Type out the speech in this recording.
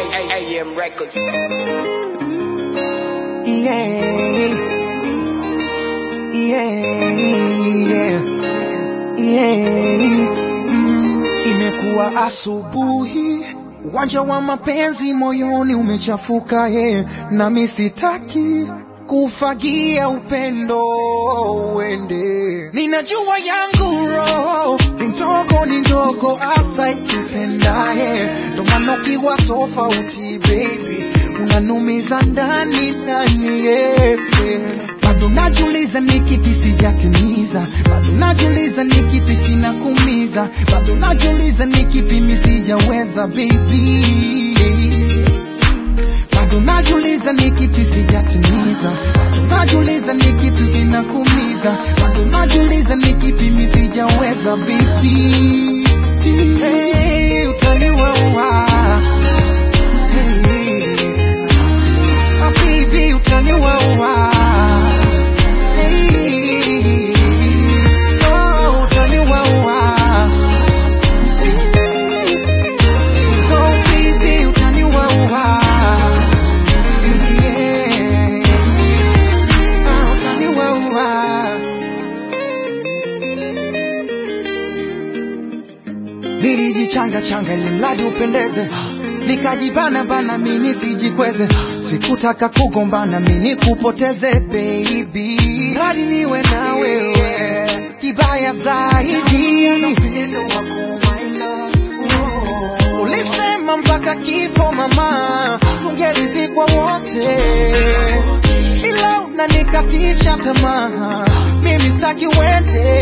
AM Records. Yeah. Yeah. Yeah. Mm, imekuwa asubuhi, uwanja wa mapenzi moyoni umechafuka ye, nami sitaki kufagia upendo uende. Ninajua yangu roho ni ndogo, ni ndogo asa ikipendaye, ndo maana ukiwa tofauti baby unanumiza ndani ndani yeah. Bado najiuliza ni kipi sijatimiza, bado najiuliza ni kipi kinakumiza, bado najiuliza ni kipi mi sijaweza baby bado najiuliza ni kipi sijatimiza, bado najiuliza ni kipi kinakumiza, bado najiuliza ni kipi mi sijaweza baby. Hey, utaniwaua hey. Ah, baby, utaniwaua hey. Oh, utaniwaua Oh, baby, utaniwaua yeah. Ah, utaniwaua nilijichanga changa ili mradi upendeze nikajibana bana mimi sijikweze sikutaka kugombana mimi kupoteze baby mradi niwe na wewe kibaya zaidi ulisema mpaka kifo mama tungelizikwa wote ila unanikatisha tamaa mimi staki wende